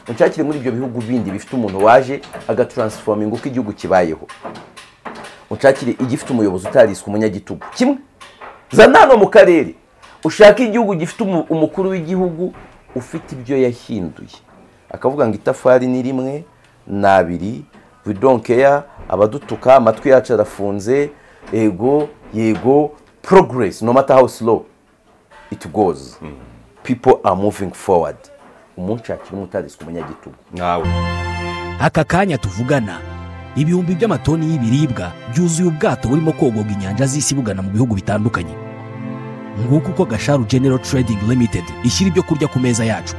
unshakire muri ibyo bihugu bindi bifite umuntu waje agataransiforominga uko igihugu kibayeho unshakire igifite umuyobozi utariswe umunyagitugu kimwe zana hano mu karere ushake igihugu gifite umukuru w'igihugu ufite ibyo yahinduye akavuga ngo itafari ni rimwe ni abiri bidonkeya abadutuka amatwi yacu arafunze yego yego porogeresi no mata hawusi lo iti gozi pipo are muvingi forward umunsi hakirimo utariswe umunyagitugu nawe aka kanya tuvugana ibihumbi by'amatoni y'ibiribwa byuzuye ubwato burimo kogoga inyanja z'isi bugana mu bihugu bitandukanye nguko uko gasharu genero trading limited ishyira ibyo kurya ku meza yacu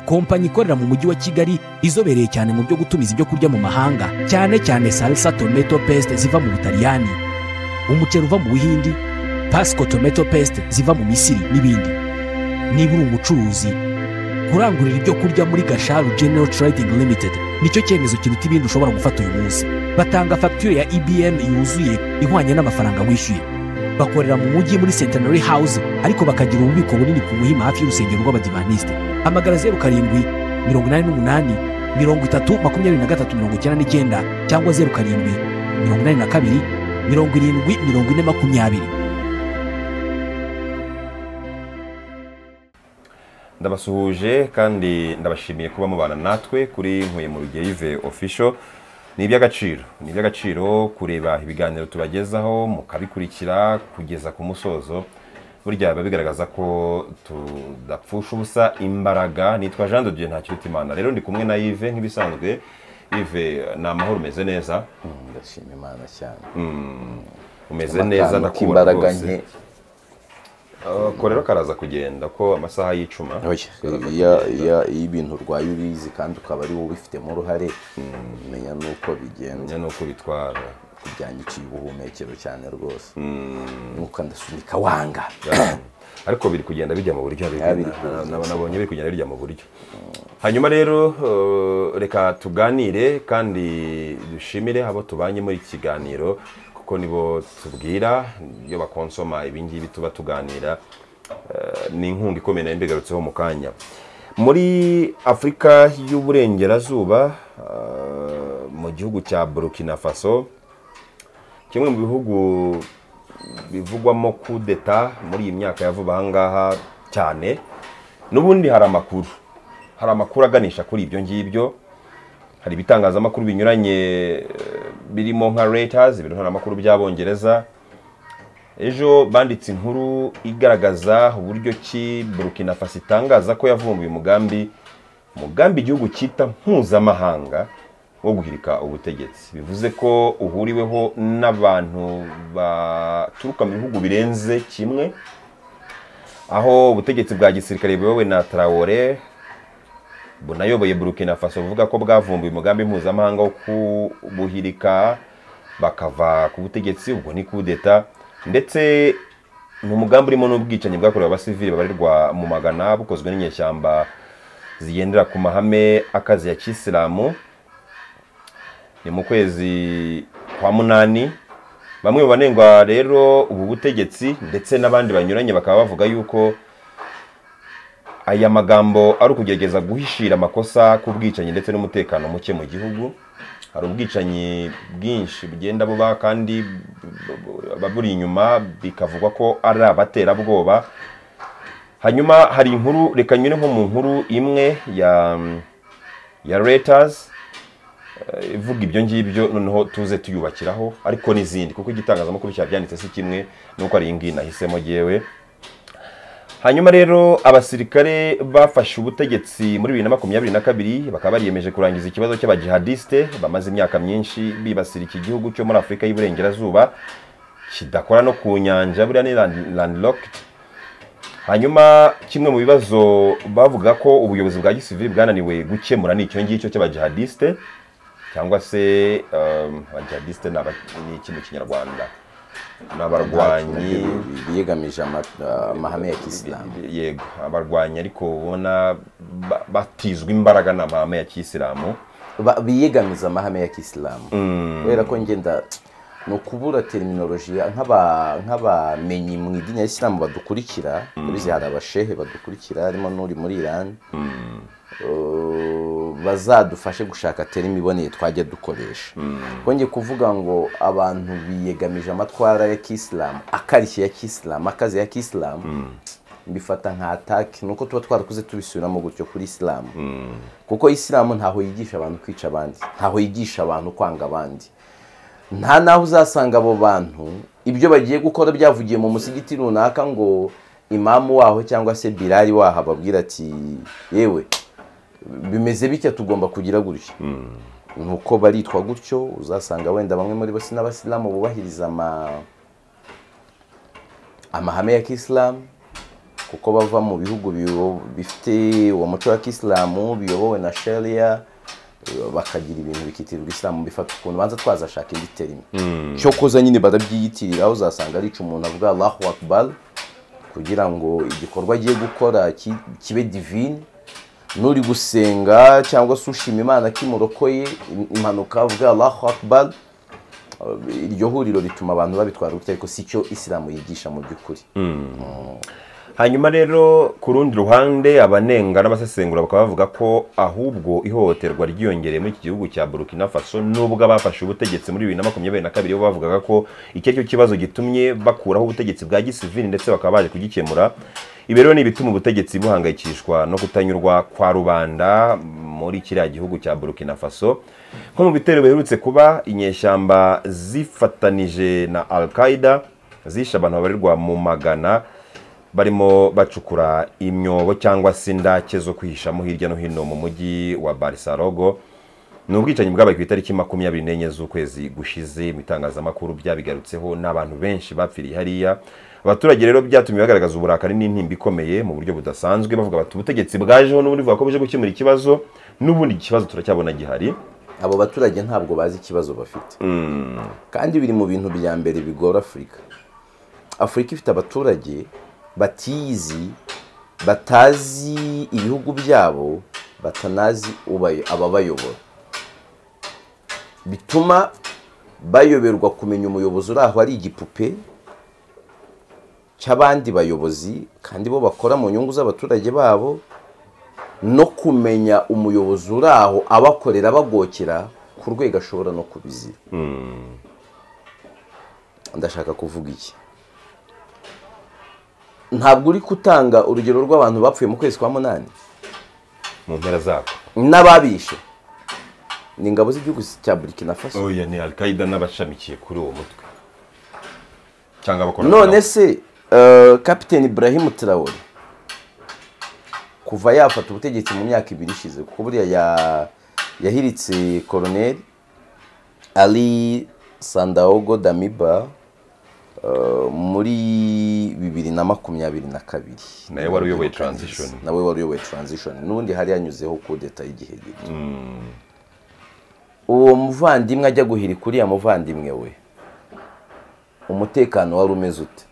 kompanyi ikorera mu mujyi wa kigali izobereye cyane mu byo gutumiza ibyo kurya mu mahanga cyane cyane salsa tomato paste ziva mu butaliyani umuceri uva mu buhindi pasco tomato paste ziva mu misiri n'ibindi niba uri umucuruzi kurangurira ibyo kurya muri gasharu genero trading limited nicyo cyemezo kiruta ibindi ushobora gufata uyu munsi batanga fagitire ya ibm yuzuye ihwanye n'amafaranga wishyuye bakorera mu mujyi muri centenary house ariko bakagira ububiko bunini ku muhima hafi y'urusengero rw'abadivanisite hamagara zeru karindwi mirongo inani n'umunani mirongo itatu makumyabiri na gatatu mirongo icyenda n'icyenda cyangwa zeru karindwi mirongo inani na kabiri mirongo irindwi mirongo ine makumyabiri ndabasuhuje kandi ndabashimiye kuba mubana natwe kuri nkuye mu rugeyive ofisho ni iby'agaciro ni iby'agaciro kureba ibiganiro tubagezaho mukabikurikira kugeza ku musozo burya biba bigaragaza ko tudapfusha ubusa imbaraga nitwa jean dodieu nta kiruta imana rero ndi kumwe na yive nk'ibisanzwe yive ni amahoro umeze neza ndashima imana cyane umeze neza ndakubona imbaraga nke rwose ako rero karaza kugenda ko amasaha y'icuma Oya, iyo- iyo- iyo ibintu urwaye ubizi kandi ukaba ari wowe ubifitemo uruhare umenya n'uko bigenda menya n'uko bitwara kubyandiciye ubuhumekero cyane rwose nuko ndasunika wanga ariko biri kugenda bijya mu buryo Ya, biri na- kuza. na- nabonye biri kugenda bijya mu buryo hanyuma rero eh, reka tuganire kandi dushimire abo tubanye muri iki kiganiro kuko nibo tubwira iyo bakonsoma ibi ngibi tuba tuganira eh, ni inkunga ikomeye nayo mbigarutseho mu kanya muri afurika y'uburengerazuba eh, mu gihugu cya burkina faso kimwe mu bihugu bivugwamo kudeta muri iyi myaka ya vuba aha ngaha cyane n'ubundi hari amakuru hari amakuru aganisha kuri ibyo ngibyo hari ibitangazamakuru binyuranye eh, birimo nka Reuters ibitangazamakuru by'abongereza ejo banditse inkuru igaragaza uburyo ki burkina faso itangaza ko yavumbuye umugambi umugambi igihugu cyita mpuzamahanga wo guhirika ubutegetsi bivuze ko uhuriweho n'abantu baturuka mu bihugu birenze kimwe aho ubutegetsi bwa gisirikare buyobowe na tarawore bunayoboye burkina faso buvuga ko bwavumbuye umugambi mpuzamahanga wo kubuhirika bakava ku butegetsi ubwo ni kudeta ndetse ni umugambi urimo n'ubwicanyi bwakorewe abasivili babarirwa mu magana bukozwe n'inyeshyamba zigendera ku mahame akazi ya kisilamu ni mu kwezi kwa munani bamwe mu banengwa rero ubu butegetsi ndetse n'abandi banyuranye bakaba bavuga yuko aya magambo ari ukugerageza guhishira amakosa ku bwicanyi ndetse n'umutekano muke mu gihugu hari ubwicanyi bwinshi bugenda buba kandi bu- bu- buba buri inyuma bikavugwa ko ari abaterabwoba hanyuma hari inkuru reka nyure nko mu nkuru imwe ya ya Reuters eh, ivuga ibyo ngibyo noneho tuze tuyubakiraho ariko n'izindi kuko igitangazamakuru cyabyanditse si kimwe nuko ari iyi ngiyi nahisemo yewe hanyuma rero abasirikare bafashe ubutegetsi muri bibiri na makumyabiri na kabiri bakaba bariyemeje kurangiza ikibazo cy'abajihadisite bamaze imyaka myinshi bibasira iki gihugu cyo muri afurika y'iburengerazuba kidakora no ku nyanja buriya ni land- landlocked hanyuma kimwe mu bibazo bavuga ko ubuyobozi bwa gisivili bwananiwe gukemura ni icyo ngicyo cy'abajihadisite cyangwa se um, abajihadisite ni aba- ni iki mu kinyarwanda ni abarwanyi biyegamije ama- amahame ya kisilamu yego abarwanyi ariko ubona ba- batizwa imbaraga n'amahame ya kisilamu Ba- biyegamiza amahame ya kisilamu kubera ko ngenda ni ukubura terminoloji nk'aba- nk'abamenyi mu idini ya isilamu badukurikira urabizi hari abashehe badukurikira harimo n'uri muri irani bazadufashe gushaka terima iboneye twajya dukoresha twongeye kuvuga ngo abantu biyegamije amatwara ya kisilamu akarishye ya kisilamu akazi ya kisilamu mbifata nka ataki ni uko tuba twarakuze tubisubiramo gutyo kuri isilamu kuko isilamu ntaho yigisha abantu kwica abandi ntaho yigisha abantu kwanga abandi nta naho uzasanga abo bantu ibyo bagiye gukora byavugiye mu musigiti runaka ngo imamu waho cyangwa se birari waho ababwira ati yewe bimeze bitya tugomba kugira gutya nuko baritwa gutyo uzasanga wenda bamwe muri bo si n'abasilamu bubahiriza ama- amahame ya kisilamu kuko bava mu bihugu biyo- bifite uwo muco wa kisilamu biyobowe na sharia bakagira ibintu bikitirirwa isilamu bifata ukuntu banza twazashaka indi terima cyo koza nyine barabyiyitirira aho uzasanga arica umuntu avuga allahu akbar kugira ngo igikorwa agiye gukora ki- kibe divine n'uri gusenga cyangwa se ushima imana kimurokoye im- impanuka avuga allahu akbar iryo huriro rituma abantu babitwara gutya ariko si cyo isilamu yigisha mu by'ukuri hanyuma rero ku rundi ruhande abanenga n'abasesengura bakaba bavuga ko ahubwo ihohoterwa ryiyongereye muri iki gihugu cya burkina faso nubwo abafashe ubutegetsi muri bibiri na makumyabiri na kabiri bo bavugaga ko iki ari cyo kibazo gitumye bakuraho ubutegetsi bwa gisivili ndetse bakaba baje kugikemura ibi rero ni ibituma ubutegetsi buhangayikishwa no kutanyurwa kwa rubanda muri kiriya gihugu cya burkina faso nko mu bitero biherutse kuba inyeshyamba zifatanije na al qaeda zishe abantu babarirwa mu magana barimo bacukura imyobo cyangwa se indake zo kwihishamo hirya no hino mu mujyi wa barisarogo ni ubwicanyi bwabaye ku itariki makumyabiri n'enye z'ukwezi gushize mu itangazamakuru byabigarutseho n'abantu benshi bapfiriye hariya abaturage rero byatumye bagaragaza uburakari n'intimba ikomeye mu buryo budasanzwe bavuga bati ubutegetsi bwajeho n'ubundi buvuga ko buje gukemura ikibazo n'ubundi iki kibazo turacyabona gihari abo baturage ntabwo bazi ikibazo bafite kandi biri mu bintu bya mbere bigora afurika afurika ifite abaturage batiyizi batazi ibihugu byabo batanazi ubayo- ababayobora bituma bayoberwa kumenya umuyobozi uri aho ari igipupe cy'abandi bayobozi kandi bo bakora mu nyungu z'abaturage babo no kumenya umuyobozi uri aho abakorera abagokera ku rwego ashobora no kubizira ndashaka kuvuga iki ntabwo uri gutanga urugero rw'abantu bapfuye mu kwezi kwa munani mu mpera zako n'ababishe ni ingabo z'igihugu cya burkina faso oya ni alkaida n'abashamikiye kuri uwo mutwe cyangwa abakora none se eh, kapiteni ibrahim traore kuva yafata ubutegetsi mu myaka ibiri ishize kuko buriya ya- yahiritse koroneri ari sandaogo damiba eh, muri bibiri na makumyabiri na kabiri Nawe wari uyoboye transition. nawe wari uyoboye transition n'ubundi hari yanyuzeho kudeta y'igihe gito uwo muvandimwe ajya guhirika uriya muvandimwe we umutekano wari umeze ute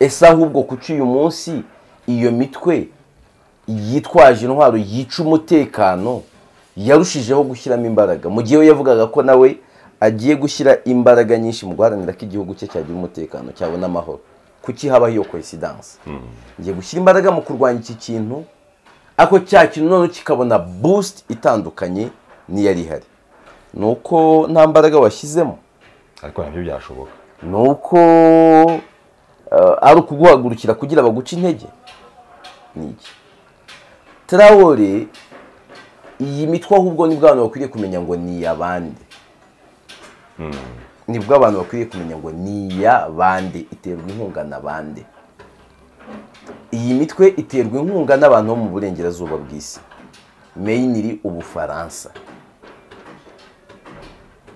ese ahubwo kuki uyu munsi iyo mitwe yitwaje intwaro yica umutekano yarushijeho gushyiramo imbaraga mu gihe we yavugaga ko nawe agiye gushyira imbaraga nyinshi mu guharanira ko igihugu cye cyagira umutekano cyabona amahoro kuki habaho iyo koesidanse ngiye gushyira imbaraga mu kurwanya iki kintu ariko cya kintu noneho kikabona busiti itandukanye n'iyari ihari ni uko nta mbaraga washyizemo ariko nabyo byashoboka ni uko eh, ari ukuguhagurukira kugira baguce intege ni iki tarawore iyi mitwe ahubwo nibwo abantu bakwiriye kumenya ngo ni iy'abandi nibwo abantu bakwiriye kumenya ngo ni iy'abandi iterwa inkunga na bande iyi mitwe iterwa inkunga n'abantu bo mu burengerazuba bw'isi meyiniri ubufaransa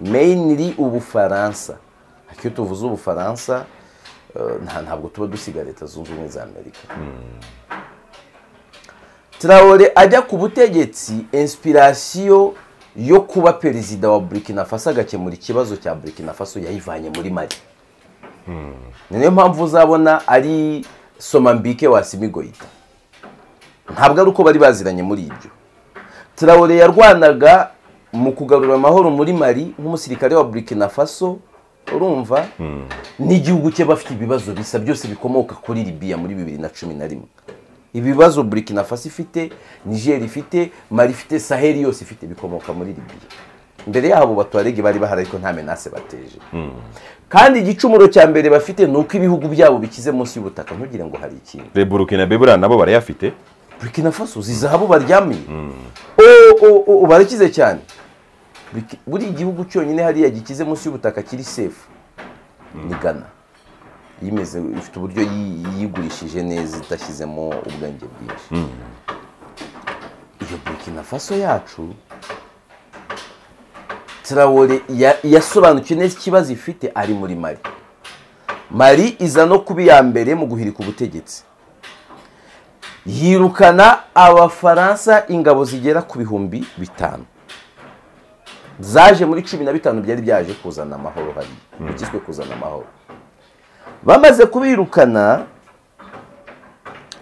meyiniri ubufaransa iyo tuvuze ubufaransa eh, nta- ntabwo tuba dusiga leta zunze ubumwe za amerika tarawore ajya ku butegetsi inspirasiyo yo kuba perezida wa burkina faso agakemura ikibazo cya burkina faso yayivanye muri mari ni niyo mpamvu uzabona ari somambike wasimigoyita ntabwo ari uko bari baziranye muri ibyo tarawore yarwanaga mu kugarura amahoro muri mari nk'umusirikare wa burkina faso urumva n'igihugu cye bafite ibibazo bisa byose bikomoka kuri libiya muri bibiri na cumi na rimwe ibibazo burikina faso ifite niger ifite mari ifite saheli yose ifite bikomoka muri libiya mbere yabo batuwarege bari bahari ariko nta menase bateje kandi igicumuro cya mbere bafite ni uko ibihugu byabo bikize munsi y'ubutaka ntugire ngo hari ikindi burukina bebura nabo barayafite burkina faso zizahabu baryamiye o barakize cyane Buriki- buri gihugu cyonyine hariya gikize munsi y'ubutaka kiri sefu ni gana yimeze ifite uburyo yi- yigurishije neza idashyizemo ubwenge bwinshi iyo burkina faso yacu tarawore ya- yasobanukiwe neza ikibazo ifite ari muri mari mari iza no kuba iya mbere mu guhirika ubutegetsi yirukana abafaransa ingabo zigera ku bihumbi bitanu zaje muri cumi na bitanu byari byaje kuzana amahoro hariya bigizwe kuzana amahoro bamaze kubirukana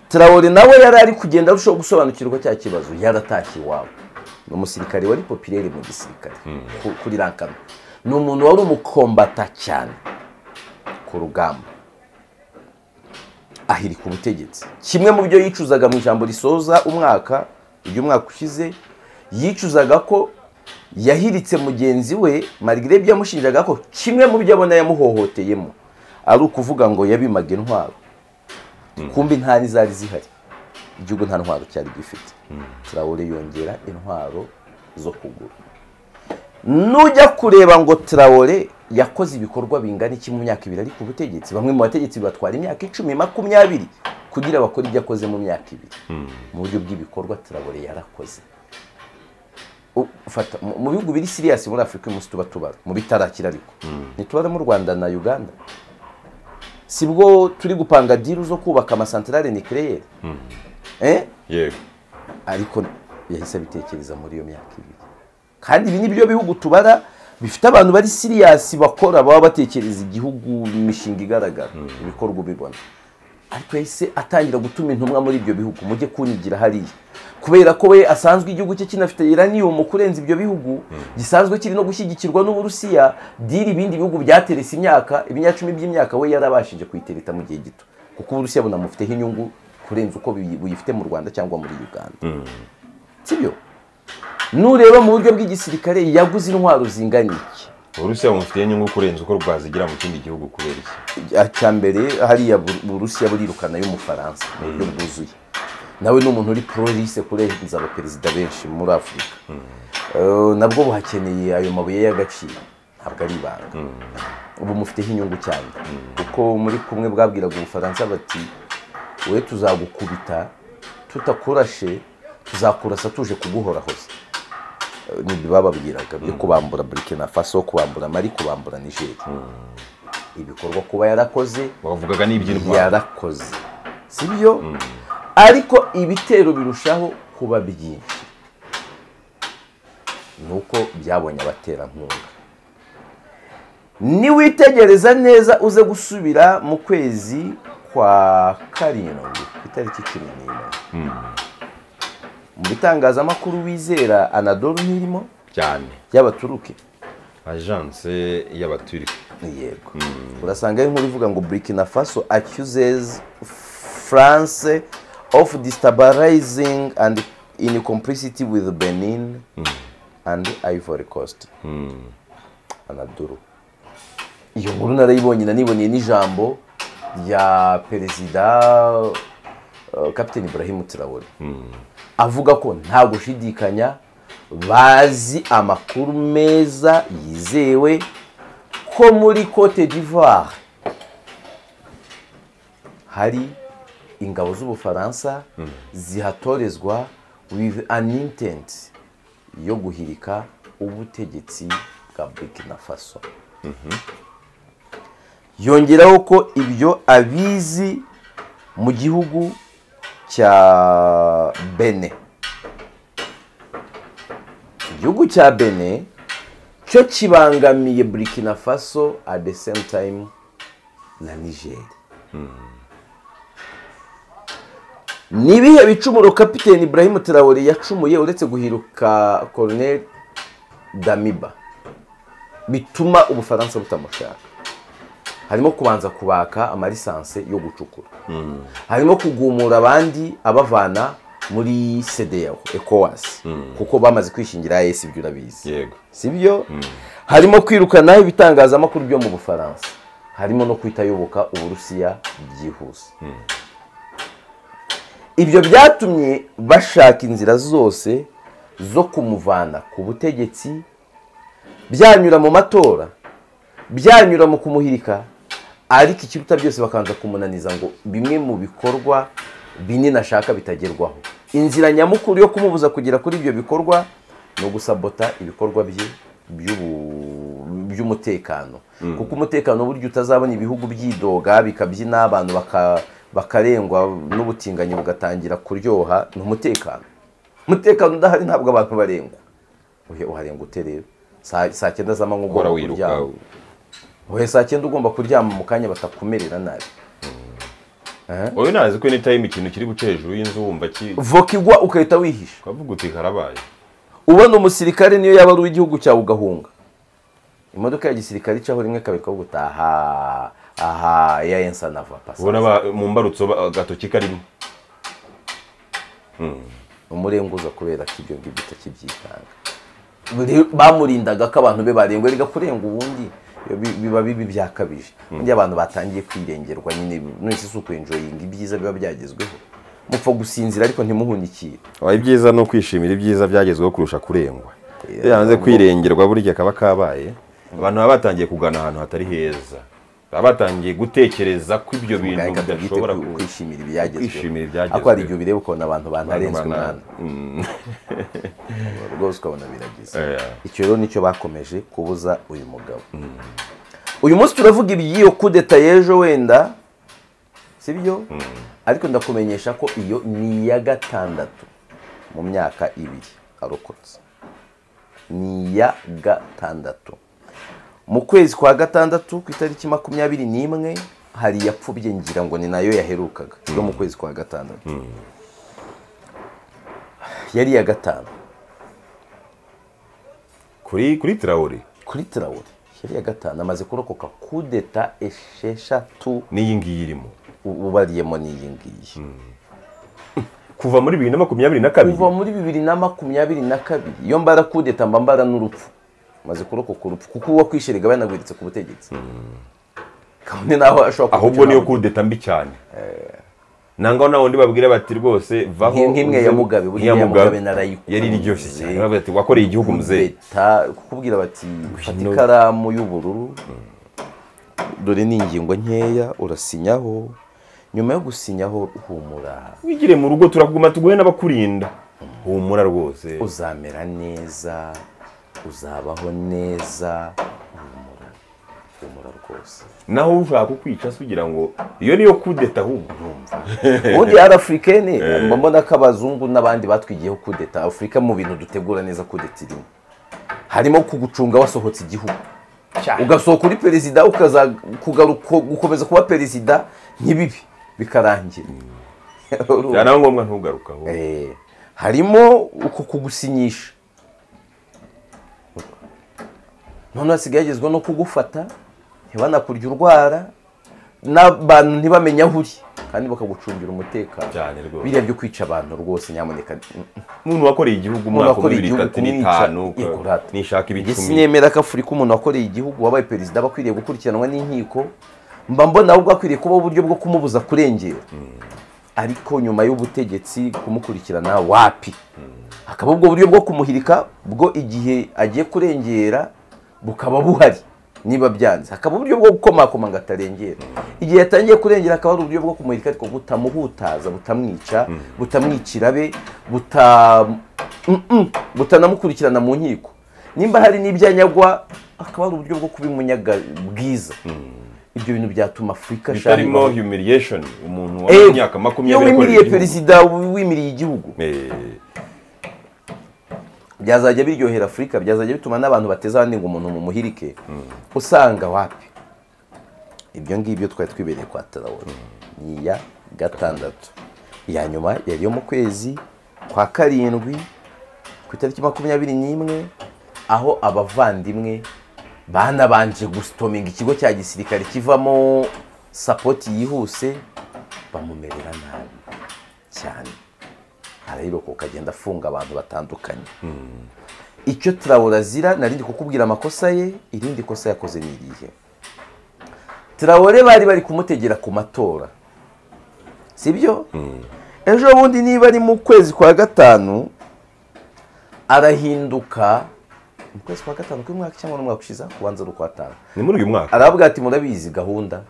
tarawore nawe yari ari kugenda arushaho gusobanukirwa cya kibazo yaratashye iwabo ni umusirikare wari popirere mu gisirikare ku- kuri rankano ni umuntu wari umukombata cyane ku rugamba ahirika ubutegetsi kimwe mu byo yicuzaga mu ijambo risoza umwaka uyu mwaka ushize yicuzaga ko yahiritse mugenzi we marigire ibyo yamushinjaga ko kimwe mu byo abona yamuhohoteyemo ari ukuvuga ngo yabimaga intwaro kumbi nta n'izari zihari igihugu nta ntwaro cyari gifite tarawore yongera intwaro zo kugura nujya kureba ngo tarawore yakoze ibikorwa bingana iki mu myaka ibiri ari ku butegetsi bamwe mu bategetsi batwara imyaka icumi makumyabiri kugira bakore ibyo akoze mu myaka ibiri mu buryo bw'ibikorwa tarawore yarakoze U- fata mu mu bihugu biri siriyasi muri afurika uyu munsi tuba tubara mu bitarakira ariko ntitubara mu rwanda na uganda si bwo turi gupanga diru zo kubaka amasantarare nikereyeri eh? yego ariko yahise abitekereza muri iyo myaka ibiri kandi ibi ni byo bihugu tubara bifite abantu bari siriyasi bakora baba batekereza igihugu imishinga igaragara ibikorwa ubibona ariko yahise atangira gutuma intumwa muri ibyo bihugu mujye kunyigira hariya kubera ko we asanzwe igihugu cye kinafite iranium kurenza ibyo bihugu gisanzwe kiri no gushyigikirwa n'uburusiya diri ibindi bihugu byaterese imyaka ibinyacumi by'imyaka we yarabashije kuyitereta mu gihe gito kuko uburusiya bunamufiteho inyungu kurenza uko buyi- buyifite mu rwanda cyangwa muri uganda sibyo nureba mu buryo bw'igisirikare yaguze intwaro zingana iki uburusiya bumufitiye inyungu kurenza uko rwazigira mu kindi gihugu kubera iki cyambere hariya Bur- burusiya burirukana y'umufaransa mu buryo bwuzuye nawe ni umuntu uri prorise kurenza abaperezida benshi muri afurika Eh, nabwo buhakeneye ayo mabuye y'agaciro ntabwo ari ibanga ubu mufiteho inyungu cyane kuko muri kumwe bwabwiraga ubufaransa bati we tuzagukubita tutakurashe tuzakurasa tuje kuguhorahoza Eh, nibyo bababwiraga byo kubambura burkina faso kubambura mari kubambura nigeria ibikorwa kuba yarakoze bavugaga n'iby'intwaro yarakoze sibyo ariko ibitero birushaho kuba byinshi nuko byabonye abaterankunga niwitegereza neza uze gusubira mu kwezi kwa karindwi ku itariki cumi n'imwe mu bitangazamakuru wizera anadolu ntirimo cyane y'abaturuke agence y'abaturike yego urasanga ari nkuru ivuga ngo burkina faso accuses france of destabilizing and in complicity with benin and ivory coast anaduru iyo nkuru narayibonye naniboneye n'ijambo rya perezida uh, captain ibrahim traore avuga ko nta gushidikanya bazi amakuru meza yizewe ko muri cote d'ivoire hari ingabo z'ubufaransa zihatorezwa with an intent yo guhirika ubutegetsi bwa burkina faso yongeraho ko ibyo abizi mu gihugu cya bene igihugu cya bene cyo kibangamiye burkina faso at the same time na niger ni ibihe bicumuro kapiteni ibrahim tarawore yacumuye uretse guhiruka colonel damiba bituma ubufaransa butamushaka harimo kubanza kubaka amalisanse yo gucukura harimo kugumura abandi abavana muri sedeyaho ekowasi kuko bamaze kwishingira esi ibyo urabizi yego sibyo harimo kwirukana ibitangazamakuru byo mu bufaransa harimo no kwitayoboka uburusiya byihuse ibyo byatumye bashaka inzira zose zo kumuvana ku butegetsi byanyura mu matora byanyura mu kumuhirika ariko ikiruta byose bakanza kumunaniza ngo bimwe mu bikorwa binini ashaka bitagerwaho inzira nyamukuru yo kumubuza kugera kuri ibyo bikorwa ni ugusabota ibikorwa bye by'ubu- by'umutekano kuko umutekano burya utazabona ibihugu byidoga bikabyina abantu baka- bakarengwa n'ubutinganyi bugatangira kuryoha ni umutekano umutekano udahari ntabwo abantu barengwa Oya, uharengwa ute rero saa saa cyenda z'amanywa uhora ugomba wiruka kuryama Oya, saa cyenda ugomba kuryama mu kanya batakumerera nabi wowe nazi ko ni time ikintu kiri guca hejuru y'inzu wumva ki voka igwa ukahita wihisha ukavuga uti karabaye ubona umusirikare niyo yaba ari uw'igihugu cyawe ugahunga imodoka ya gisirikare icaho rimwe kabiri kavuga uti aha aha ya ensanava pasi ubona ba- mu mbarutso ba- agatoki karimo umurenguza kubera ko ibyo ngibyo utakibyitanga Buri- bamurindaga ko abantu be barengwa rega kurenga ubundi iyo bi- biba bibi byakabije undi abantu batangiye kwirengerwa nyine nonese si ukwenjoyinga ibyiza biba byagezweho mupfa gusinzira ariko ntimuhunikire ibyiza ni ukwishimira ibyiza byagezweho kurusha kurengwa iyo yanze kwirengerwa burya kaba kabaye abantu baba batangiye kugana ahantu hatari heza baba batangiye gutekereza ko ibyo bintu Gaheka tubyite bidashobora ku- ku- kwishimira ibyagezweho kwishimira ibyagezweho. ariko hari igihe bireba ukuntu abantu bantarenzwe Abantu bana- umwana rwose ukabona biragize Eh. icyo rero nicyo bakomeje kubuza uyu mugabo uyu munsi turavuga iby'iyo kudeta y'ejo wenda sibyo ariko ndakumenyesha ko iyo ni iya gatandatu mu myaka ibiri arokotse ni iya gatandatu mu kwezi kwa gatandatu ku itariki makumyabiri n'imwe hari iyapfubye ngira ngo ni nayo yaherukaga yo mu kwezi kwa gatandatu yari iya gatanu kuri kuri tirawuri kuri tirawuri yari iya gatanu amaze kurokoka kudeta esheshatu n'iyi ngiyi irimo u- ubariyemo n'iyi ngiyi kuva muri bibiri na makumyabiri na kabiri kuva muri bibiri na makumyabiri na kabiri iyo mbara kudeta mba mbara n'urupfu maze kurokoka urupfu kuko uwakwisherega banagwiritse ku butegetsi kabone naho ashobora ahubwo niyo kudeta mbi cyane nangwa na wundi babwira bati rwose vaho Nki- nk'imwe ya Mugabe, burya nk'iya iya Mugabe Mugabe narayikunda. yari iryoshye cyane bavuga ati wakoreye igihugu muzehe Leta kukubwira bati fata ikaramu y'ubururu dore ni ingingo nkeya urasinyaho nyuma yo gusinyaho humura wigire mu rugo turaguma tuguhe n'abakurinda humura rwose uzamera neza uzabaho neza humura humura rwose naho ushaka kukwica se ugira ngo iyo niyo kudeta ahubwo ubundi ari afurikeni mba mbona ko abazungu n'abandi batwigiyeho kudeta afurika mu bintu dutegura neza kudeta irimo harimo kugucunga wasohotse igihugu ugasohoka uri perezida ukaza kugaruka gukomeza kuba perezida ntibibi bikarangira Urumva? byanaba ngombwa ntugaruke ahubwo Eh, harimo uku kugusinyisha none hasigaye hagezweho no kugufata ntibanakurya urwara n'abantu ntibamenye aho uri kandi bakagucungira umutekano Cyane rwose. biriya byo kwica abantu rwose nyamuneka umuntu wakoreye igihugu umwaka wa bibiri itatu n'itanu kurata nishaka ibicumi sinemera ko afurika umuntu wakoreye igihugu wabaye perezida aba akwiriye gukurikiranwa n'inkiko mba mbona ahubwo akwiriye kubaho uburyo bwo kumubuza kurengera ariko nyuma y'ubutegetsi kumukurikirana wapi hakaba ubwo buryo bwo kumuhirika bwo igihe agiye kurengera bukaba buhari niba byanze hakaba uburyo bwo gukomakoma ngo atarengera igihe yatangiye kurengera hakaba hari uburyo bwo kumuhirika ariko butamuhutaza butamwica butamwicira be buta Mm, mm, butanamukurikirana mu nkiko nimba hari n'ibyanyagwa hakaba hari uburyo bwo kubimunyaga bwiza ibyo bintu byatuma afurika bitarimo shani- humiliation umuntu Eh, wa myaka iyo makumyabiri akoreye wimiriye igihugu perezida wimiriye igihugu Eh, byazajya biryohera afurika byazajya bituma n'abantu bateza abandi ngo umuntu mumuhirike usanga wapi ibyo ngibyo twari twibereye kwa tarawore ni iya gatandatu iya nyuma yari yo mu kwezi kwa karindwi ku itariki makumyabiri n'imwe aho abavandimwe banabanje gustominga ikigo cya gisirikare kivamo sapoti yihuse bamumerera nabi cyane arayirokoka agenda afunga abantu batandukanye icyo turawura azira narindi kukubwira amakosa ye irindi kosa yakoze ni irihe turawure bari bari kumutegera ku matora sibyo ejo bundi niba ari mu kwezi kwa gatanu arahinduka mu kwezi kwa gatanu k'umwaka cyangwa n'umwaka ushize kubanza ari ukwa tanu ni muri uyu mwaka aravuga ati murabizi gahunda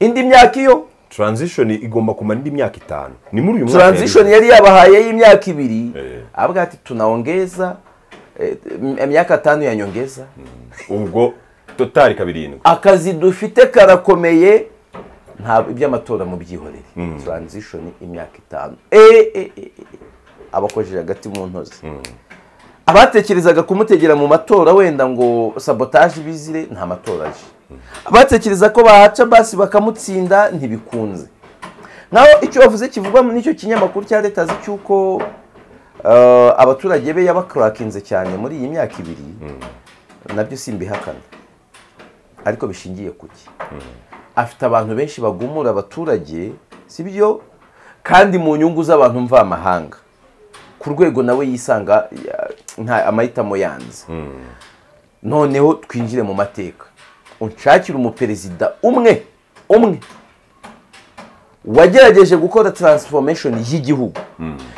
indi myaka iyo transition igomba kumara indi myaka itanu ni muri uyu mwaka transition yari yabahaye y'imyaka ibiri Eh. aravuga ati tunaongeza eh, m- myaka tano ya nyongeza ubwo totari kabirindwi akazi dufite karakomeye ntabwo iby'amatora mu byihorere transition imyaka itanu Eh, eh, eh, eh. abakojeje hagati mu ntozi abatekerezaga kumutegera mu matora wenda ngo sabotaje ibizire nta matora aje abatekereza ko bahaca basi bakamutsinda ntibikunze naho icyo bavuze kivugwa n'icyo kinyamakuru cya leta azi cy'uko eh, abaturage be yabakurakinze cyane muri iyi myaka ibiri nabyo simbihakana ariko bishingiye ku ki afite abantu benshi bagumura abaturage sibyo kandi mu nyungu z'abantu mvamahanga ku rwego nawe yisanga ya- nta amahitamo yanze noneho twinjire mu mateka unshakire umuperezida umwe umwe wagerageje gukora transformation y'igihugu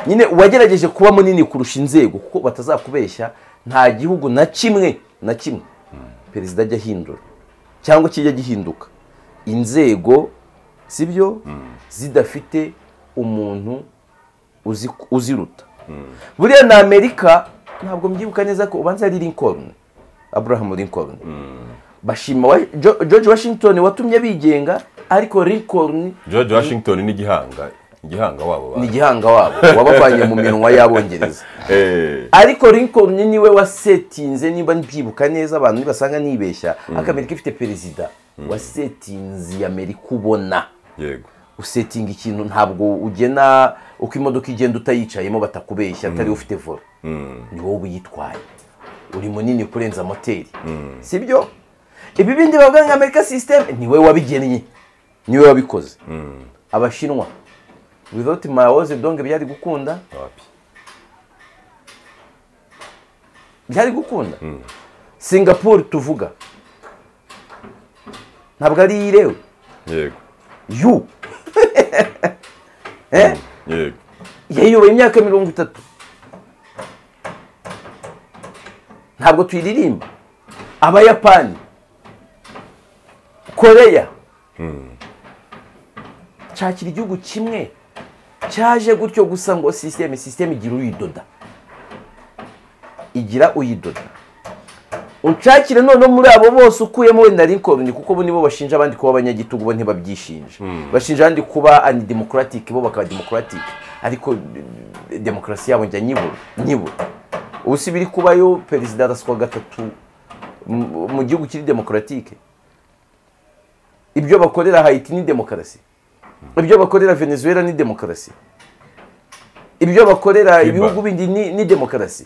nyine wagerageje kuba munini kurusha inzego kuko batazakubeshya nta gihugu na kimwe na kimwe perezida ajya ahindura cyangwa kijya gihinduka inzego sibyo zidafite umuntu uzi- uziruta buriya na amerika ntabwo mbyibuka neza ko ubanza ari lincoln abraham lincoln bashima wa- Jo- george washington watumye bigenga ariko lincoln george washington ni igihanga igihanga wabo ni bantu igihanga wabo wabavanye mu minwa y'abongereza Eh, ariko lincoln niwe wasetinze niba mbyibuka neza abantu nibasanga nibeshya akamerika ifite perezida wasetinze amerika ubona yego usetinga ikintu ntabwo ugena uko imodoka igenda utayicayemo batakubeshya atari ufite vola ni wowe uyitwaye uri munini kurenza moteri sibyo ibi bindi bavuga nka amerika system niwe wabigennye niwe wabikoze abashinwa without Mao Zedong byari gukunda wapi byari gukunda singapore tuvuga ntabwo ari iyirewe yego yu yego yayiyoboye imyaka mirongo itatu ntabwo tuyiririmba abayapani koreya nshakira igihugu kimwe cyaje gutyo gusa ngo sisiteme sisiteme igira uyidoda igira uyidoda unshakire noneho muri abo bose ukuyemo wenda Lincoln kuko bo nibo bashinja abandi kuba abanyagitugu bo ntibabyishinja bashinja abandi kuba anidemokratike bo bakaba demokaratike ariko eh, demokarasi yabo njya nyibura nyibura ubu si biri kubayo perezida araswa gatatu mu- mu gihugu kiri demokaratike ibyo bakorera hayiti ni demokarasi ibyo bakorera venezuela ni demokarasi ibyo bakorera ibihugu bindi ni, ni demokarasi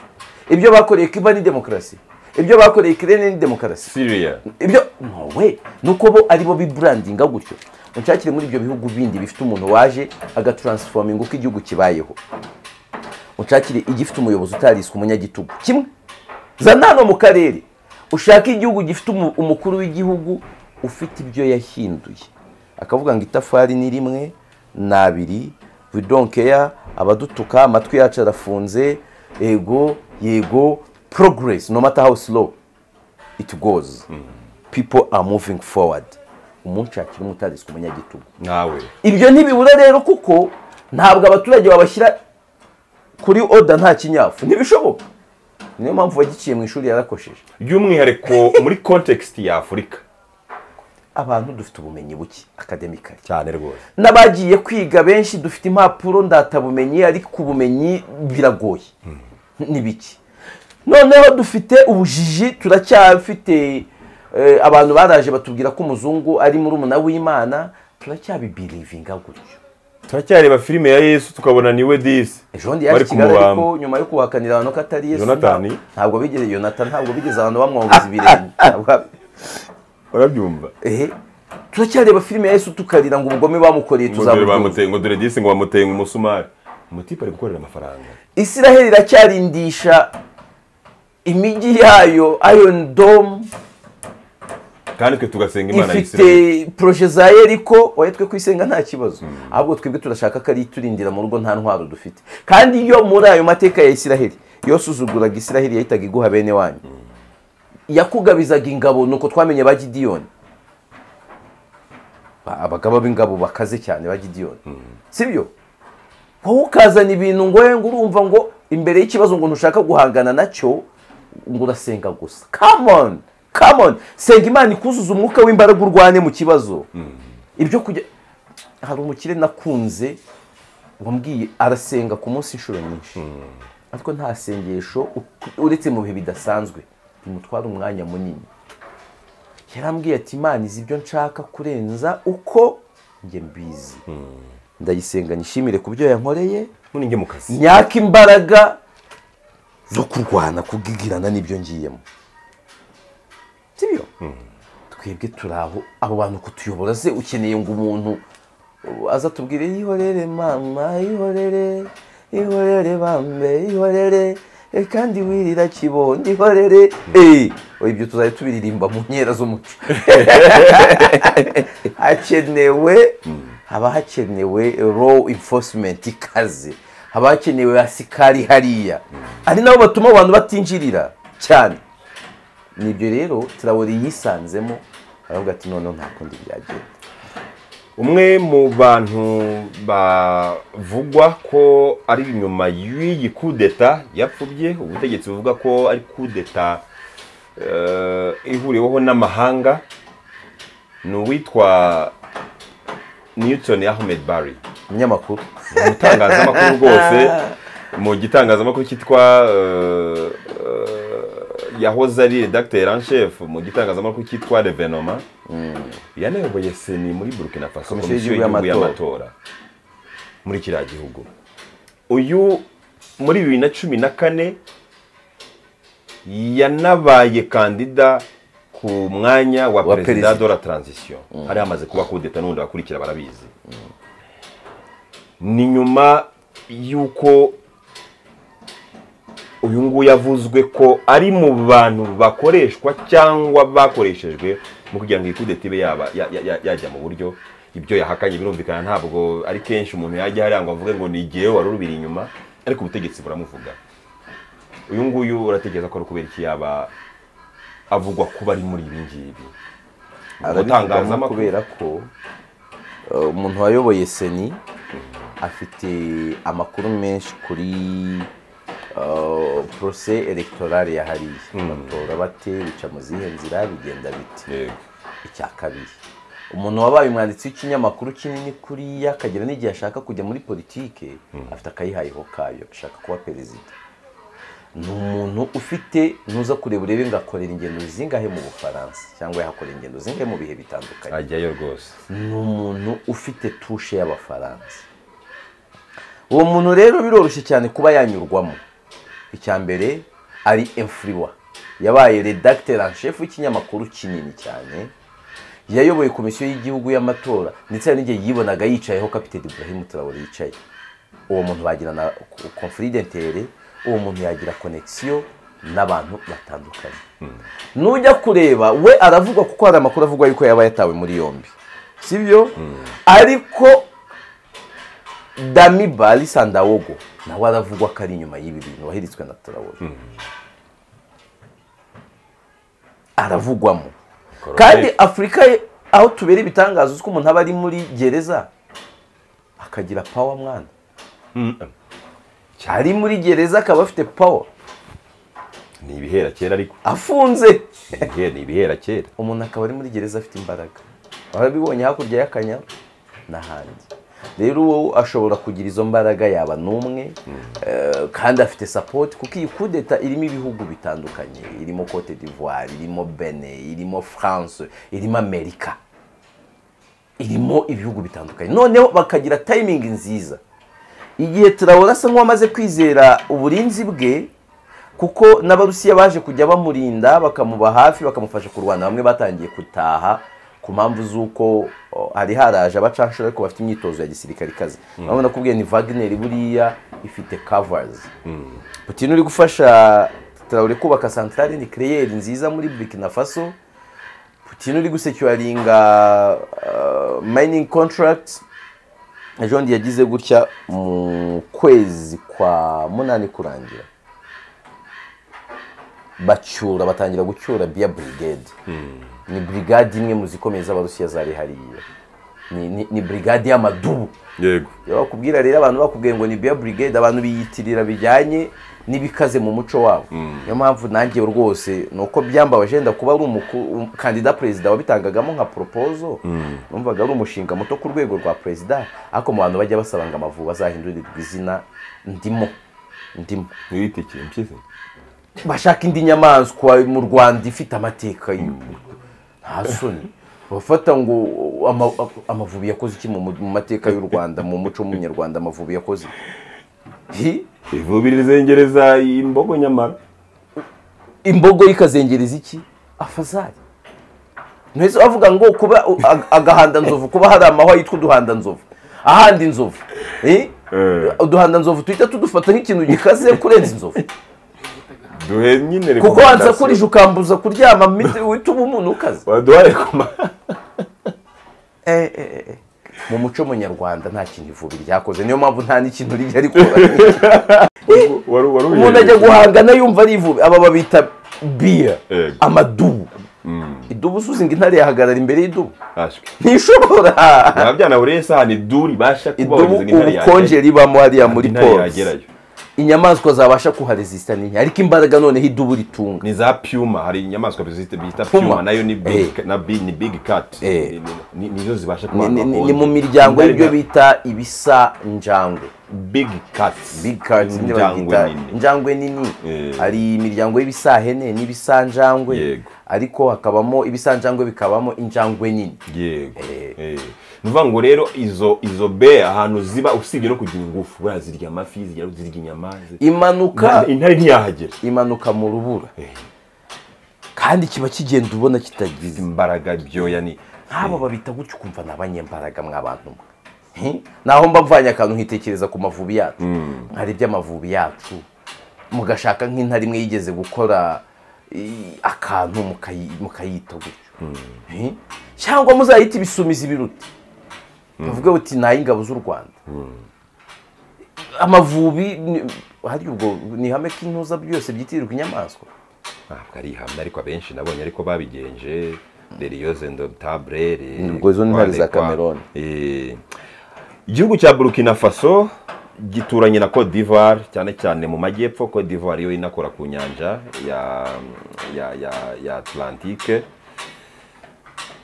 ibyo bakoreye cuba ni demokarasi ibyo bakoreye kirene ni demokarasi syria ibyo ntowe ni uko bo ari bo biburandinga gutyo unshakire muri ibyo bihugu bindi bifite umuntu waje agataransifominga uko igihugu kibayeho unshakire igifite umuyobozi utariswe umunyagitugu kimwe zana hano mu karere ushake igihugu gifite umu- umukuru w'igihugu ufite ibyo yahinduye akavuga ngo itafari ni rimwe ni abiri we don't care abadutuka amatwi yacu arafunze yego yego progress no matter how slow it goes people are moving forward umunsi hakiri umutariswe umunyagitugu nawe ibyo ntibibura rero kuko ntabwo abaturage babashyira kuri oda nta kinyafu ntibishoboka niyo mpamvu wagiciye mu ishuri yarakosheje by'umwihariko muri context ya afurika abantu dufite ubumenyi buke akademikari cyane rwose n'abagiye kwiga benshi dufite impapuro ndatabumenyi ariko ubumenyi biragoye ni bike noneho dufite ubujiji turacyafite eh, abantu baraje batubwira ko umuzungu ari muri umuna w'imana turacyabibirivinga gutyo turacyareba filime ya yesu tukabona ni we disi ejo bundi yaje i Bari kigali kumubamba. ariko nyuma yo kuhakanira abantu ko atari yesu Yonatani. nta- ntabwo bigeze yonatani ntabwo bigeze abantu bamwambuza ibirenge Ntabwo- urabyumva ehe turacyareba filime ya yesu tukarira ngo ubugome bamukoreye ngo dore tuzaburyozwe bamuteye ngo dore disi ngo bamuteye umusumari umutipe ari gukorera amafaranga israheli iracyarindisha imijyi yayo iron dome kandi twe tugasenga imana ifite y'isirayeli poroje za yeriko oya twe kuyisenga nta kibazo ahubwo twebwe turashaka ko ari iturindira mu rugo nta ntwaro dufite kandi yo muri ayo mateka ya israheli yose uzuguraga israheli yahitaga iguha bene wanyu yakugabizaga ingabo nuko twamenye ba gidiyoni Ba- abagaba b'ingabo bakaze cyane ba gidiyoni sibyo wowe ukazana ibintu ngo we ngo urumva ngo imbere y'ikibazo ngo ntushaka guhangana nacyo ngo urasenga gusa come on come on senga imana ikuzuza umwuka w'imbaraga urwane mu kibazo ibyo kujya hari umukire nakunze wambwiye arasenga ku munsi inshuro nyinshi ariko nta sengesho u- uretse mu bihe bidasanzwe bimutwara umwanya munini yarambwiye ati imana izi ibyo nshaka kurenza uko njye mbizi ndayisenga nishimire ku byo yankoreye none njye mu kazi myaka imbaraga zo kurwana kubwigirana n'ibyo ngiyemo sibyo twebwe turi aho abo bantu kutuyobora se ukeneye ngo umuntu uh, aza tubwire ihorere mama ihorere ihorere bambe ihorere eh, kandi wirira kibondo ihorere Eh, oya ibyo tuzajya tubiririmba mu nkera z'umuco hakenewe haba hakenewe law enforcement ikaze haba hakenewe asikari hariya ari nabo batuma abantu batinjirira cyane nibyo rero turawuri yisanzemo aravuga ati noneho nta kundi byagenda umwe mu bantu bavugwa ko ari nyuma y'iyi kudeta yapfubye ubutegetsi buvuga ko ari kudeta eh, ihuriweho n'amahanga ni uwitwa newton ahmed barry umunyamakuru umutangazamakuru rwose mu gitangazamakuru cyitwa eh, eh, yahoze ari redacteur en chef mu gitangazamakuru cyitwa revenoma yanayoboye seni muri burkina faso Komisiyo komisiyo y'igihugu y'igihugu y'amatora muri kiriya gihugu uyu muri bibiri na cumi na kane yanabaye kandida ku mwanya wa Wa perezida perezida. de la transition hari hamaze kuba kudeta n'ubundi abakurikira barabizi ni nyuma y'uko uyu nguyu yavuzwe ko ari mu bantu bakoreshwa cyangwa bakoreshejwe mu kugira ngo iyi kudeta ibe yaba- ya- ya- ya- yajya mu buryo ibyo yahakanye birumvikana ntabwo ari kenshi umuntu yajya hariya ngo avuge ngo ni igihe wari urubira inyuma ariko ubutegetsi buramuvuga uyu nguyu uratekereza ko ari ukubera iki yaba avugwa kuba ari muri ibi ngibi arabitangazamo kubera ko uh, umuntu wayoboye seni afite amakuru menshi kuri uh, porose elegtorale ya hariya batora bate bica mu zihe nzira bigenda bite Yego. icya kabiri umuntu wabaye umwanditsi w'ikinyamakuru kinini kuriya akagera n'igihe ashaka kujya muri politike afite akayihayeho kayo ashaka kuba perezida ni umuntu ufite ntuza kureba urebe ngo akorera ingendo zingahe mu bufaransa cyangwa yahakorera ingendo zingahe mu bihe bitandukanye ajyayo rwose ni umuntu ufite tushe y'abafaransa uwo muntu rero biroroshye cyane kuba yanyurwamo icya mbere ari emfuriwa yabaye redacteur en chef w'ikinyamakuru kinini cyane yayoboye komisiyo y'igihugu y'amatora ndetse hari n'igihe yibonaga yicayeho kapiteni ibrahim traore yicaye uwo muntu bagira na confidentiere uwo muntu yagira connexion n'abantu batandukanye nujya kureba we aravugwa kuko hari amakuru avugwa yuko yaba yatawe muri yombi sibyo ariko dami bari sandawogo nawe aravugwa ko ari inyuma y'ibi bintu waheritswe na traore aravugwamo Corona. kandi afurika ye- aho tubera ibitangaza uzi ko umuntu aba ari muri gereza akagira pawa mwana ari muri gereza akaba afite pawa ni ibihera kera ariko afunze Ibihe- ni ibihera kera umuntu akaba ari muri gereza afite imbaraga warabibonye hakurya y'akanya n'ahandi rero uwo ashobora kugira izo mbaraga yaba n'umwe eh, kandi afite sapoti kuko iyi kudeta irimo ibihugu bitandukanye irimo cote d'ivoire irimo bene irimo france irimo amerika irimo ibihugu bitandukanye noneho bakagira tayimingi nziza igihe turawura asa nk'uwamaze kwizera uburinzi bwe kuko n'abarusiya baje kujya bamurinda bakamuba hafi bakamufasha kurwana bamwe batangiye gutaha ku mpamvu z'uko o, hari haraje abacanshuro ariko bafite imyitozo ya gisirikare ikaze urabona ko ubwiye ni vagineri buriya ifite kavazi putin uri gufasha tarawure kubaka santare ni kereyeri nziza muri burkina faso putin uri gusekuraringa mayiningi kontaragiti ejondi yagize gutya mu kwezi kwa munani kurangira bacyura batangira gucyura biya burigade ni burigade imwe mu zikomeye z'abarusiya zari hariya Ni- ni- ni burigade y'amadubu yego iyo bakubwira rero abantu bakubwiye ngo ni biya burigade abantu biyitirira bijyanye n'ibikaze mu muco wabo niyo mpamvu nanjye rwose ni uko byambabaje wenda kuba ari umuku- um- kandida perezida wabitangagamo nka poropozo numvaga ari umushinga muto ku rwego rwa perezida ariko mu bantu bajya basaba ngo amavubi azahindurirwe izina ndimo ndimo ntiwite ikintu cyiza bashaka indi nyamaswa mu rwanda ifite amateka y'u- nta soni bafata ngo ama- amavubi yakoze iki mu mu mateka y'u rwanda mu muco w'umunyarwanda amavubi yakoze Hi, ivubiri rizengereza imbogo nyamara imbogo ikazengereza iki afazari ntese bavuga ngo kuba u- ag- agahanda nzovu kuba hari amahwa yitwa uduhanda nzovu ahandi nzovu Hi, Eh. uduhanda nzovu tuhita tudufata nk'ikintu gikaze kurenza inzovu duhe nyine kuko wansakurije rekomandasiyo. ukambuza kuryama mite- wita uba umuntu ukaze waduha rekomandasiyo Eh, eh, eh, eh. mu muco munyarwanda nta kintu ivubi ryakoze niyo mpamvu nta n'ikintu rijya rikora wari wari umuntu ajya guhangana yumva ari ivubi aba babita biya Yego. amadubu idubu usuzinga intare yahagarara imbere y'idubu guhashwe ntishobora nta byanaburiye isahani duri basha kuba idubu wagize intare yagera- ubukonje ribamo hariya muri intare polisi yagerayo inyamaswa zabasha kuharezisita ni nke ariko imbaraga noneho idubu ritunga ni za puma hari inyamaswa bizita- bita Puma. puma nayo ni big Eh. na big ni big cat Eh. Ni- ni- ni- nizo zibasha Ni- kuba ni- ni ni mu miryango y'ibyo bita ibisa njangwe big cats big cards nyine Injangwe bazita nini. injangwe nini Eh. hari imiryango y'ibisanhene n'ibisanjangwe Yego. ariko hakabamo ibisanjangwe bikabamo injangwe nini yego Eh. ni ukuvuga ngo rero izo izo be ahantu ziba usibye no kugira ingufu buriya zirya amafi zirya zirya inyama zi- imanuka Intare- intare ntiyahagera imanuka mu rubura Eh. kandi kiba kigenda ubona kitagize imbaraga byoya ni nk'aba babita gutyo ukumva ni abanyembaraga mwabantu mwe Hi? naho mba mvanye akantu nkitekereza ku mavubi yacu hari iby'amavubi yacu mugashaka nk'intare imwe yigeze gukora i- akantu mukayi- mukayita gutyo Hi? cyangwa muzayita ibisumizi biruta bavuga bati ni ay'ingabo z'u rwanda amavubi ni- hari ubwo ni ihame k'intuza byose byitirirwa inyamaswa ntabwo ari ihamya ariko abenshi nabonye ariko babigenje deriyoze ndotaburere Ubwo izo ni intare za Cameroon. igihugu cya burkina faso gituranye na cote d'ivoire cyane cyane mu majyepfo cote d'ivoire yo inakora ku nyanja ya ya ya, ya atlantique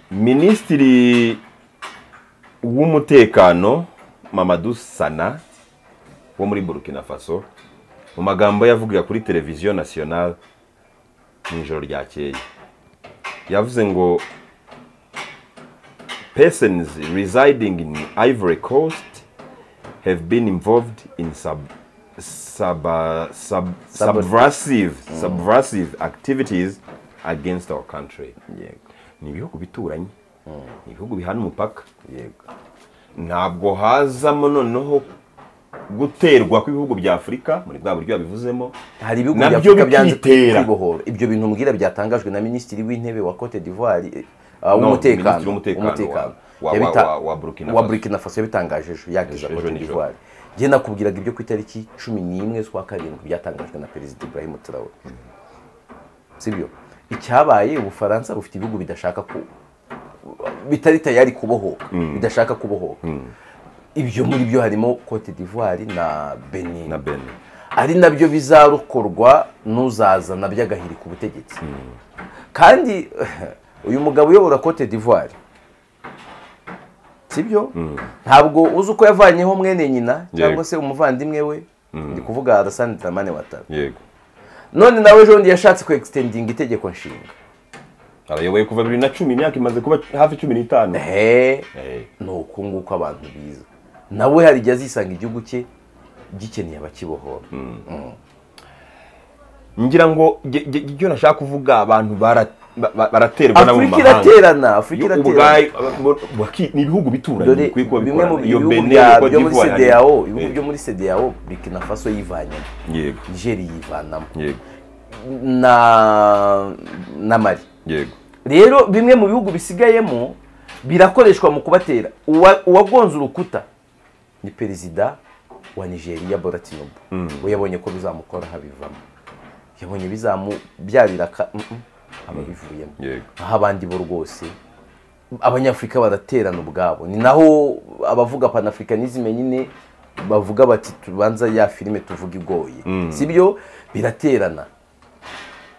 minisitiri w'umutekano mamadou sana wo muri burkina faso mu magambo yavugira kuri televiziyo nationale mu ijoro ryakeye yavuze ngo persons residing in ivory coast have been involved in sub, sub, sub, Sabot- subversive, subversive activities against our country ni ibihugu bituranye ni ibihugu bihana umupaka yego ntabwo hazamo noneho guterwa kw'ibihugu bya afurika muri bwa buryo yabivuzemo hari ibihugu bya nabyo afurika byanze bikitera kwibohora ibyo bintu mbwira byatangajwe na minisitiri w'intebe wa cote d'ivoire eh, ah, No, w'umutekano Minisitiri w'umutekano w'umutekano. wa- wa- Yabita- wa- wa Burkina wa Faso. burkina faso yabitangaje ejo yagize Ejo- ejo cote nijoro. d'ivoire njye nakubwiraga ibyo ku itariki cumi n'imwe z'ukwa karindwi byatangajwe na perezida ibrahim traore sibyo icyabaye ubufaransa bufite ibihugu bidashaka ku bitari tayari kubohoka bidashaka kubohoka ibyo muri byo harimo cote d'ivoire na benin na bene ari nabyo bizarokorwa n'uzazana by'agahiri ku butegetsi kandi uyu mugabo uyobora cote d'ivoire sibyo ntabwo uzi uko yavanyeho mwene nyina cyangwa Yego. se umuvandimwe we ndi kuvuga arasani dramane watara yego none nawe jondi yashatse ku extendinga itegeko nshinga arayoboye kuva bibiri na cumi imyaka imaze kuba hafi cumi n'itanu he Eh, ni uku nguko abantu biza nawe hari igihe azisanga igihugu cye gikeneye abakibohora ngira ngo ge- ge- icyo nashaka kuvuga abantu bara- ba- ba- baraterwa nabo mu afurika mahanga iraterana afurika Yo iraterana ubwayo abo- baki- ni ibihugu bituranye dore bikwiye kuba bimwe mu bikorana iyo bihugu Benin bya- Cote byo muri d'Ivoire, sedeyawo eh, ibihugu byo muri sedeyawo burkina faso yivanyemo yego nigeri yivanamo yego na na mari yego rero bimwe mu bihugu bisigayemo birakoreshwa mu kubatera Uwa- uwagonze urukuta ni perezida wa nigeria bola tinubu we yabonye ko bizamukora habivamo yabonye bizamubyarira aka- mm, mm, ababivuyemo yego aho abandi bo rwose abanyafurika baraterana ubwabo ni naho abavuga panafricanisme nyine bavuga bati tubanza ya filime tuvuga igoye sibyo biraterana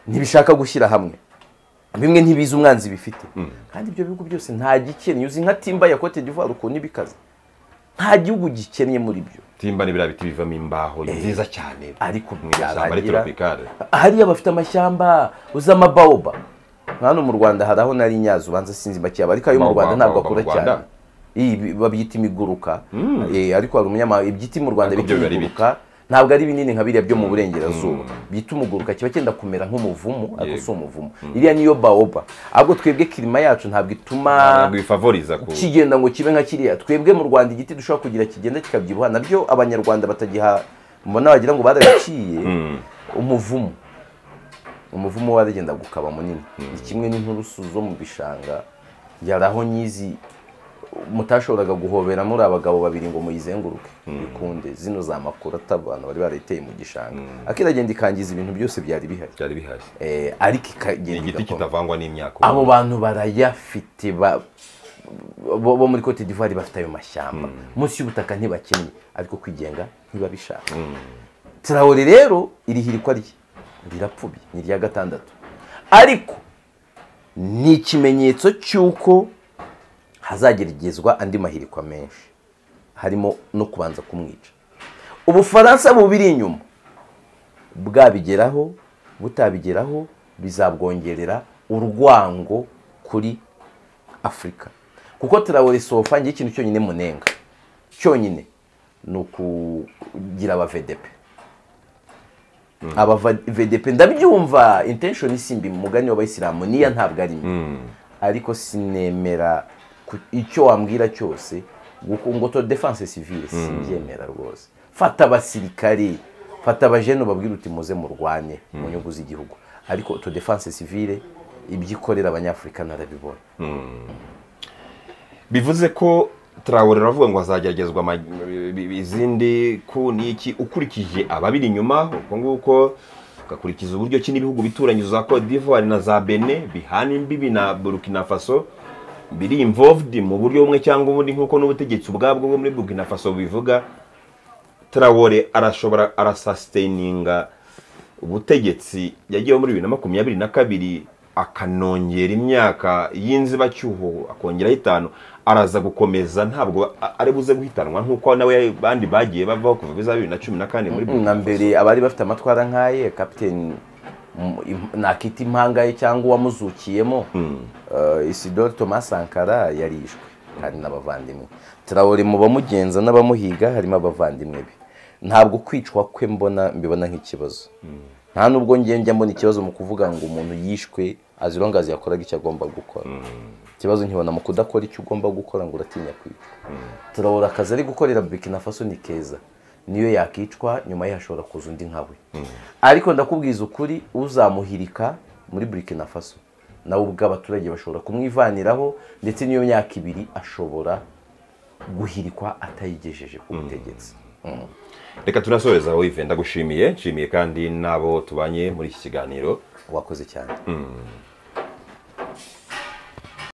ntibishaka gushyira hamwe bimwe ntibizi umwanzi bifite kandi ibyo bihugu byose nta gikennye uzi nka timba ya cote d'ivoire ukuntu ibikaze nta gihugu gikennye muri byo timba ni biriya biti bivamo imbaho nziza cyane ariko mu ishyamba ari byarangira tropicale hariya bafite amashyamba uzi amabaoba hano mu rwanda hari aho nari nyazi ubanza sinzi make yaba ariko ayo mu Baobab, rwanda ntabwo baobab mu akura Rwanda? cyane Iyi bi- babyita imiguruka Eh, ariko hari umunyamahanga ibyiti mu rwanda Ariko bita byo biba ari imiguruka ntabwo ari binini nka biriya byo mu burengerazuba byita umuguruka kiba cyenda kumera nk'umuvumu ariko si umuvumu iriya niyo baoba ahubwo twebwe kirima yacu ntabwo ituma ntabwo bifavoriza ku kigenda ngo kibe nka kiriya twebwe mu rwanda igiti dushobora kugira kigenda kikabyibuha nabyo abanyarwanda batagiha mbona wagira ngo barabiciye umuvumu umuvumu waragenda gukaba munini ni kimwe n'inturusu zo mu bishanga yari aho nyizi mutashoboraga guhobera muri abagabo babiri ngo muyizenguruke bikunde zino za makuru atabantu bari barayiteye mu gishanga akiragenda ikangiza ibintu byose byari bihari byari bihari Eh, ariko ni ikagenda igiti igakora kitavangwa n'imyaka abo bantu barayafite ba- bo bo muri cote d'ivoire bafite ayo mashyamba munsi y'ubutaka ntibakennye ariko kwigenga ntibabishaka tarawore rero iri hirikwa rye rirapfubye ni irya gatandatu ariko ni ikimenyetso cy'uko hazageragezwa andi mahirikwa menshi harimo no kubanza kumwica ubufaransa bubiri inyuma bwabigeraho butabigeraho bizabwongerera urwango kuri afurika kuko tarawore sofa ngiye ikintu cyonyine munenga cyonyine ni ukugira aba vdp aba va- vdp ndabyumva intention isimbi mu mugani w'abayisilamu niya ntabwo ari mbi ariko sinemera ku- icyo wambwira cyose guko- ngo to defense civile simbyemera rwose fata abasirikare fata abajene ubabwira uti muze murwane mu nyungu z'igihugu ariko to defense civile ibyo ikorera abanyafurika narabibona bivuze ko Traore aravuga ngo hazageragezwa ama- izindi ku niki ukurikije ababiri inyuma uko nguko ugakurikiza uburyo ki n'ibihugu bituranye za Cote d'Ivoire na za Benin bihana imbibi na Burkina Faso biri involved mu buryo bumwe cyangwa ubundi nk'uko n'ubutegetsi ubwabwo bwo muri Burkina Faso bubivuga Traore arashobora arasustaininga ubutegetsi yagiyeho muri bibiri na makumyabiri na kabiri akanongera imyaka y'inzibacyuho akongeraho itanu araza gukomeza ntabwo a- ari buze guhitanwa nk'uko nawe bandi bagiye bavaho kuva biza bibiri na cumi na kane muri na mbere abari bafite amatwara nk'aye kapiteni mu- im- nakita impanga ye cyangwa uwamuzukiyemo eh, isidore thomas sankara yarishwe hari n'abavandimwe tarawore mu bamugenza n'abamuhiga harimo abavandimwe be ntabwo kwicwa kwe mbona mbibona nk'ikibazo nta nubwo njye njya mbona ikibazo mu kuvuga ngo umuntu yishwe azira ngo yakoraga icyo agomba gukora ikibazo nkibona mu kudakora icyo ugomba gukora ngo uratinya kwicwa turabura akazi ari gukorera burkina faso ni keza niyo yakicwa nyuma ye hashobora kuza undi nkawe ariko ndakubwiza ukuri uzamuhirika muri burkina faso nawe ubwo abaturage bashobora kumwivaniraho ndetse n'iyo myaka ibiri ashobora guhirikwa atayigejeje ku butegetsi reka tunasoreze aho ive ndagushimiye nshimiye kandi n'abo tubanye muri iki kiganiro wakoze cyane